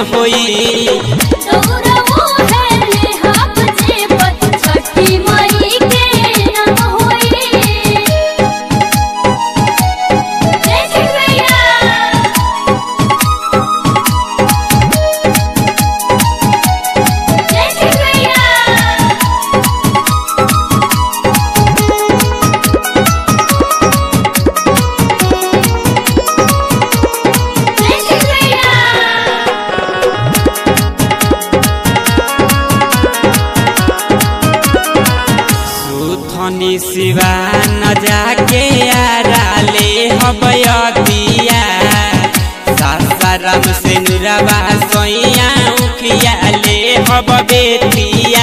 होई गौरवो है ले हाप जे पत छठी माई के नाम होई जय श्री मैया जय श्री मैया जय श्री मैया सुथनी सिवा न जाके आराले हबयतिया सासाराम से नुरवा सोइया उखिया ले हब बेतिया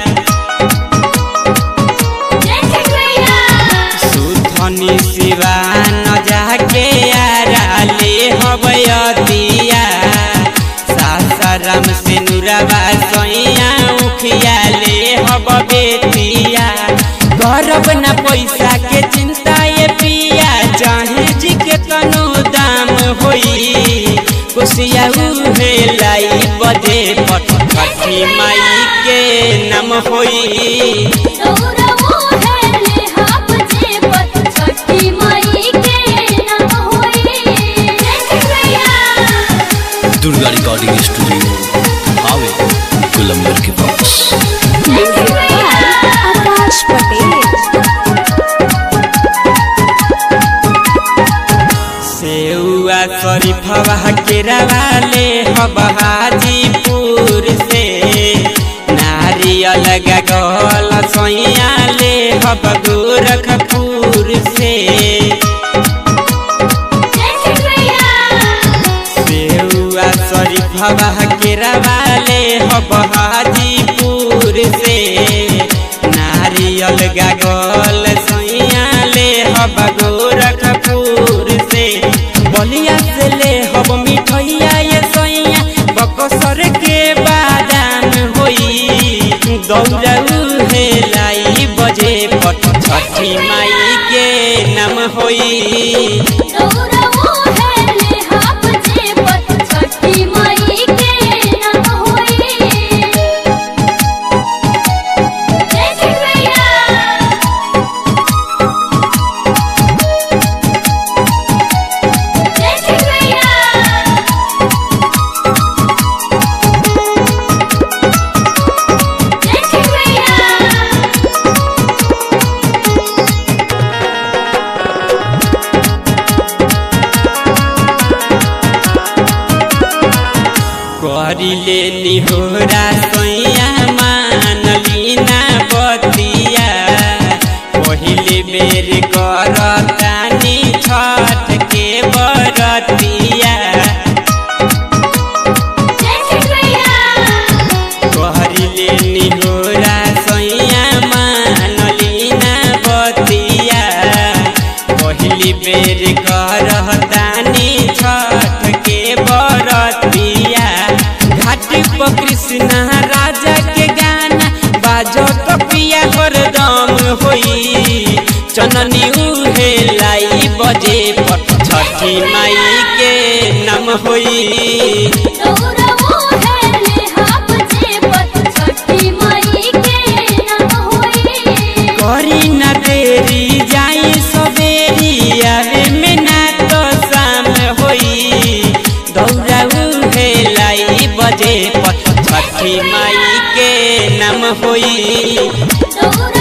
जय श्री मैया सुथनी सिवा न जाके आराले हबयतिया सासाराम से नुरवा सोइया उखिया ले हब बेतिया गरब न पैसा के चिंता ये पिया चाहे जी के तनो दाम होई कुसिया उहे लाई बजे पट छठी माई के नाम होई गौरवो है ले हाप जे पत छठी माई के नाम होई जय श्री मैया दुर्गा रिकॉर्डिंग स्टूडियो हावे गुलंबर के पास जय श्री मैया आकाश पटेल सेउआ शरीफवा के रवाले हब हाजीपुर से नारियल गल सोइया ले हब गोरखपुर से जय श्री मैया सेउआ शरीफवा के रवाले हब हाजीपुर से नारियल गल सोइया ले हब गोरखपुर से बलिया से ले हब मिठैया ये सोइया बकसर के बादाम होई दौड़ू हे लाई बजे पट छठी माई के नाम होई गौरवो है ले हाप जे पत छठी माई के नाम होई जय श्री मैया जय श्री मैया जय श्री मैया करिले निहोरा सोइया मानलीना बतिया पहिले बेर करतानी छठ के बरतिया जय श्री मैया कहरिले निहोरा सोइया मानलीना बतिया पहिली बेर करतानी छठ के बरतिया घाट पर कृष्ण राजा के गाना बाजो तो पिया हरदम होई चननी उहे लाई बजे पट छठी माई के नाम होई गौरवो है ले हाप जे पत छठी माई के नाम होई करी न देरी जाई सवेरी आवे में ना तो शाम होई दौड़ाऊ हे लाई बजे पट छठी माई के नाम होई गौरवो